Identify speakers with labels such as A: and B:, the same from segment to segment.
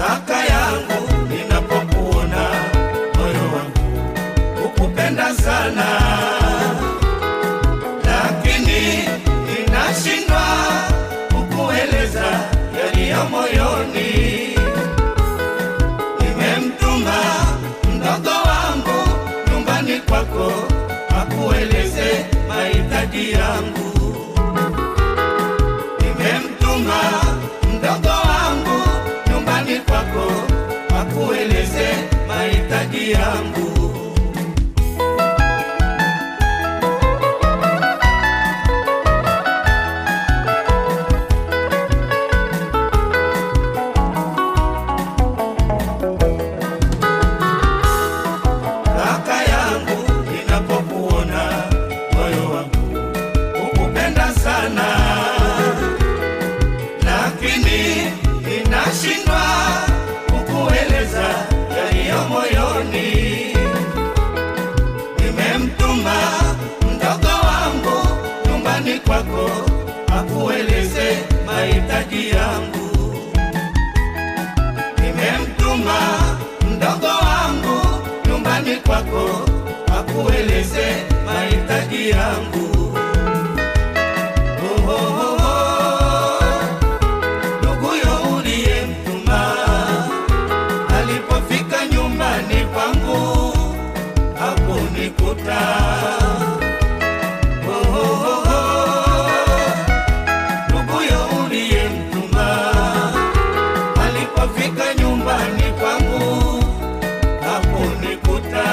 A: kaka yangu, ninapokuona moyo wangu ukupenda sana, lakini ninashindwa kukueleza yaliyo moyoni. Nimemtuma mdogo wangu nyumbani kwako akueleze mahitaji yangu. Nimemtuma mdogo wangu nyumbani kwako akueleze mahitaji yangu. kaka yangu, ninapokuona moyo wangu ukupenda sana, lakini ninashindwa kukueleza yaliyo moyoni. Nimemtuma mdogo wangu nyumbani kwako akueleze mahitaji yangu nimemtuma mdogo wangu nyumbani kwako akueleze mahitaji yangu. Oh, oh, oh, oh. Nduguyo uliyemtuma alipofika nyumbani kwangu hakunikuta. Oh, oh, oh, oh. Nduguyo uliyemtuma alipofika nyumbani kwangu hakunikuta.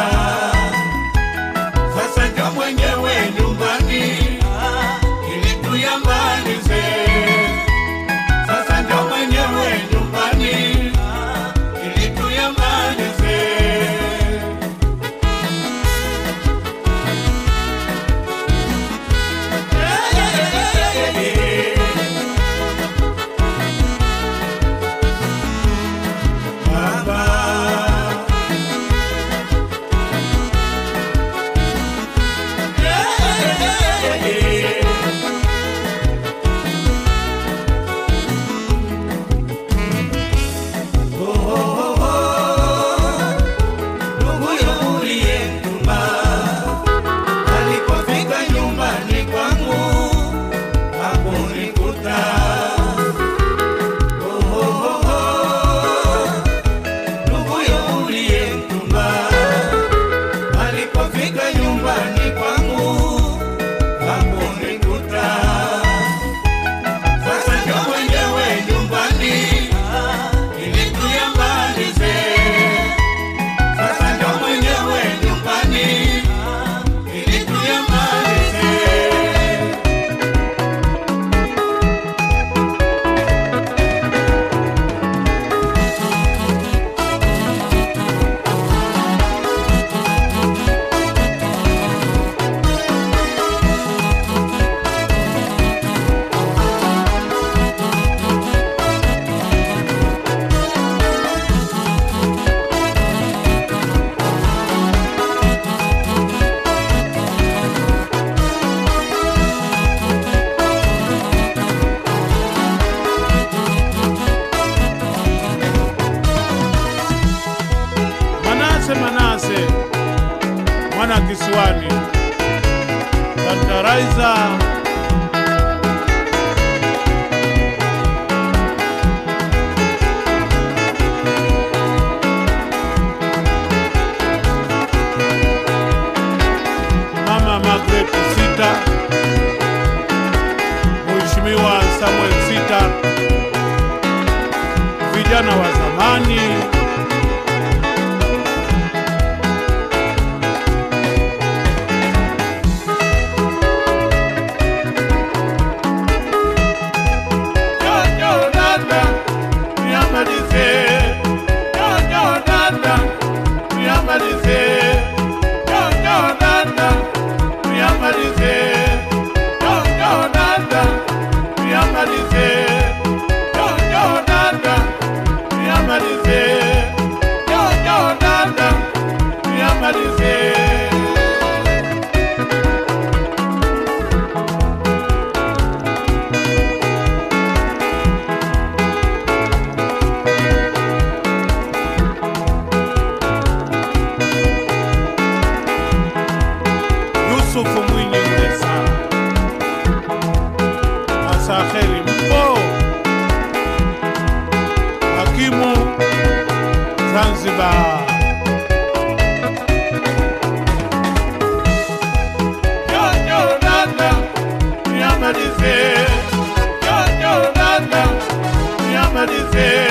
A: Sasa ndio mwenyewe nyumbani ili tuyamalize. Sasa ndio mwenyewe nyumbani ili tuyamalize. Baba. Nduguyo uliyemtuma alipofika nyumbani kwangu hakunikuta. Oh, oh, oh, oh. Nduguyo uliyemtuma alipofika nyumbani kwangu hakunikuta. Sasa ndio mwenyewe nyumbani ili tuyamalize. Sasa ndio mwenyewe nyumbani ili tuyamalize.
B: Manase, Manase mwana kisiwani, Kataraiza Mama Margaret Sita, Mheshimiwa Samuel Sita, vijana wa zamani Jojo dada, niamalize. Jojo dada, niamalize. Jojo dada, niamalize. Jojo dada, niamalize. Jojo dada, niamalize. Musa Kheri mpo hakimu Zanzibar. Jojo dada niamalize, Jojo dada niamalize.